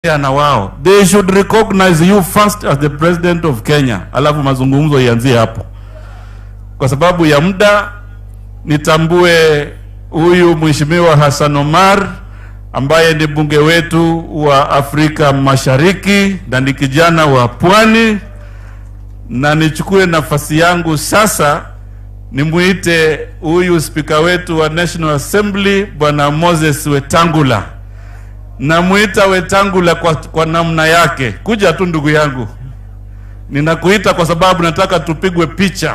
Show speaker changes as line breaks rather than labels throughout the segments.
na wao they should recognize you first as the president of Kenya, alafu mazungumzo ianzie hapo. Kwa sababu ya muda, nitambue huyu mheshimiwa Hassan Omar ambaye ni bunge wetu wa Afrika Mashariki na ni kijana wa Pwani, na nichukue nafasi yangu sasa nimuite huyu spika wetu wa National Assembly bwana Moses Wetangula. Namuita Wetangula kwa, kwa namna yake. Kuja tu ndugu yangu, ninakuita kwa sababu nataka tupigwe picha.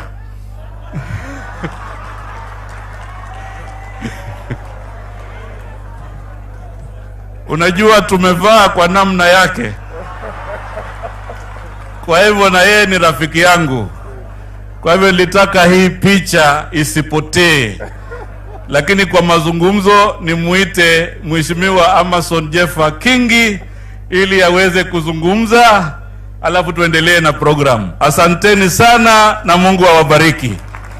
Unajua tumevaa kwa namna yake, kwa hivyo na yeye ni rafiki yangu, kwa hivyo nilitaka hii picha isipotee lakini kwa mazungumzo nimuite Mheshimiwa Amason Jeffa Kingi ili aweze kuzungumza, alafu tuendelee na programu. Asanteni sana na Mungu awabariki.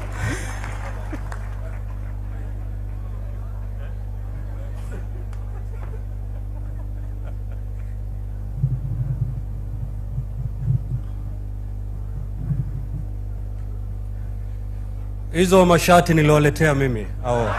Hizo mashati niliwaletea mimi au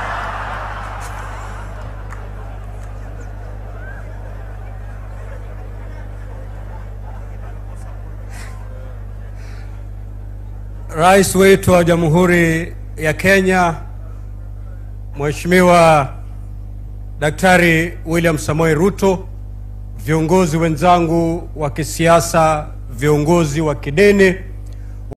Rais wetu wa Jamhuri ya Kenya Mheshimiwa Daktari William Samoei Ruto, viongozi wenzangu wa kisiasa, viongozi wa kidini